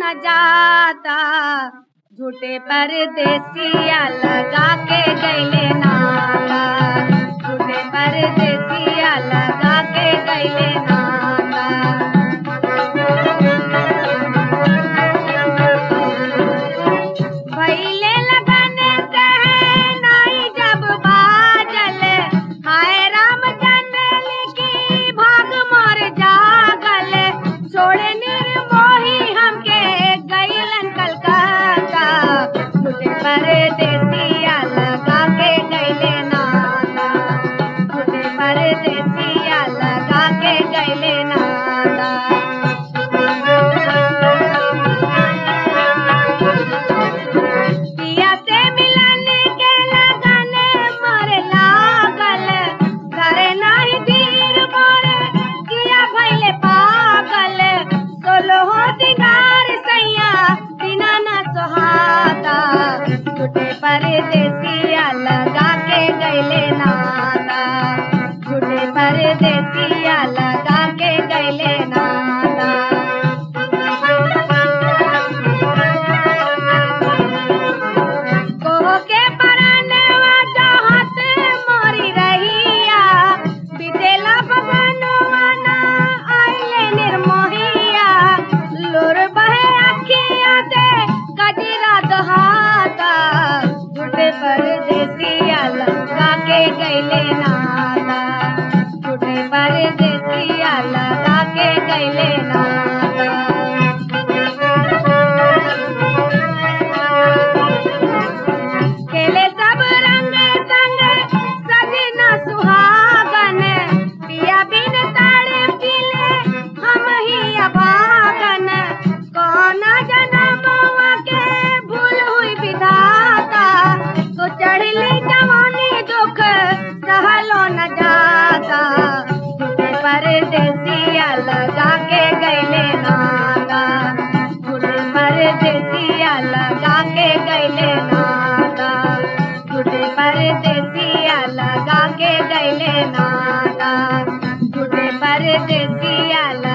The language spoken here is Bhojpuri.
न जाता झूठे परदेसिया लगा के गैले नाता झूठे परदेसिया लगा के गैले नाता भैले लगने से नाई जब बाजल हाय राम जनली की भाग मोर जागल छोड़े निर्मोही हमके गैलन कलकत्ता झूठे परदेसिया लगा के गैले नाता झूठे परदेसिया लगा के गैले नाता पिया से मिलने के लगन मर लागल घरे नाही धीर मोर किया भैले पागल सोलहो दिनार सैया बिना न सोहाता झूठे परदेसिया लगा के गैले नाता झूठे परदेसिया लगा के गैले नाता कोहो के परानवा चाहत मोरी रहिया बितेला बगनवा ना आइले निर्मोहिया लोर बहे अखिया से कजरा दहाता झूठे परदेसिया लगा के गैले नाता झूठे परदेसिया लगा के गैले नाता खेले सब रंग संग सजना सुहागन पिया बिन ताड़े पीले हम ही अभागन कौन जनमवा के भूल हुई विधाता तो चढ़ली जवानी दुख सहलो न जाता झूठे परदेसिया लगा के गैले नाता झूठे परदेसिया लगा के गैले नाता झूठे परदेसिया लगा के गैले नाता झूठे परदेसिया